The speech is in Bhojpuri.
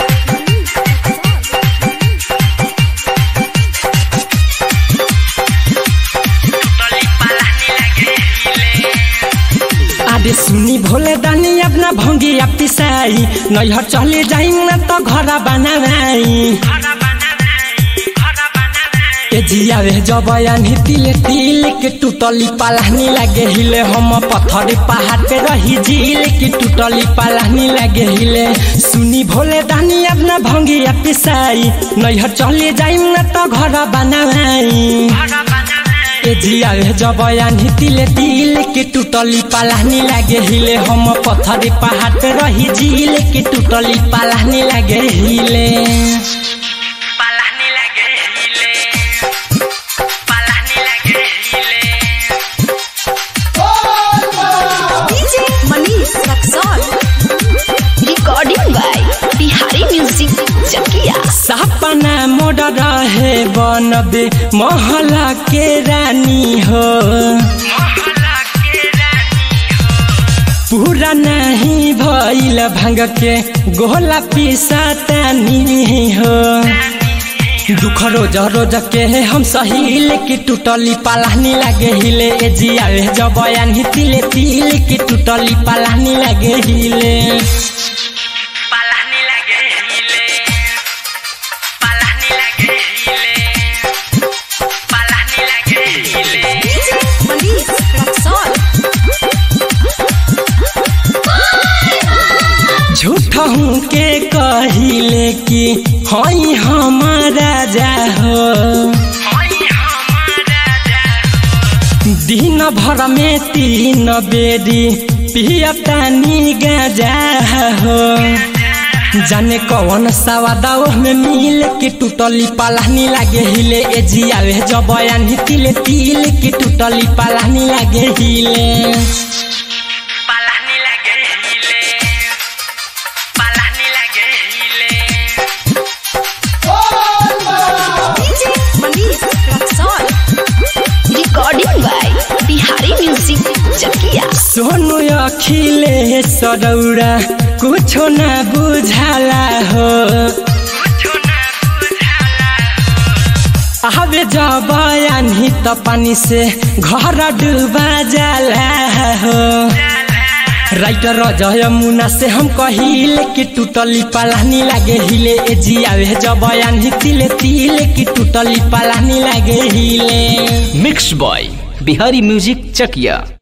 आदे सुनी भोले दानी अपना भंगी पिसाई नैहर चले जाई न तो घर बनाई ए जिया रे जबयानी तिले तिल के टूटली पालानी लागे हिले हम पत्थर पहाड़ पे रही झील के टूटली पालानी लागे हिले सुनी भोले दानी अपना भंगी पिसाई नैहर चले जाई न तो घर बनाई ए जिया रे जबयानी तिले तिल के टूटली पालानी लागे हिले हम पत्थर पहाड़ पे रही झील के टूटली पालानी लागे हिले पालानी लागे हिले पालानी लागे हिले DJ Manish Raksol. Recording by Bihari Music Chakia. सपना मोड़ रहे बनबे महला के रानी हो मोहल्ला के रानी पूरा नहीं भइल भांग के गोला पिसातानी हो दुख रोज रोज के हम सहील की टूटली पालानी लागे हिले ए जिया रे जबयान तिले तिल की टूटली पालानी लागे हिले पालानी लागे हिले पालानी लागे हिले पालानी लागे हिले DJ Manish Raksol. झूठ हूँ के कहिले कि हई हमारा जा हो होई हमारा जा दिन भर में तीन बेरी पियतानी गाजा हो जाने कौन सवादाओ में मिल के टूटली पालानी लागे हिले ए जिया रे जबयान तिले तिल के टूटली पालानी लागे हिले पालानी लागे हिले पालानी लागे हिले DJ Manish Raksol. Recording by Bihari Music Chakia. Sonu अखिले सरौरा कुछो न बुझाला हो कुछो ना बुझाला आवे जबयानी त पानी से घर डूबा जाला हो राइटर जय मुना से हम कहिले कि टूटली पालानी लागे हिले ए जिया रे जबयानी तिले तिले कि टूटली पालानी लागे हिले मिक्स बॉय बिहारी म्यूजिक चकिया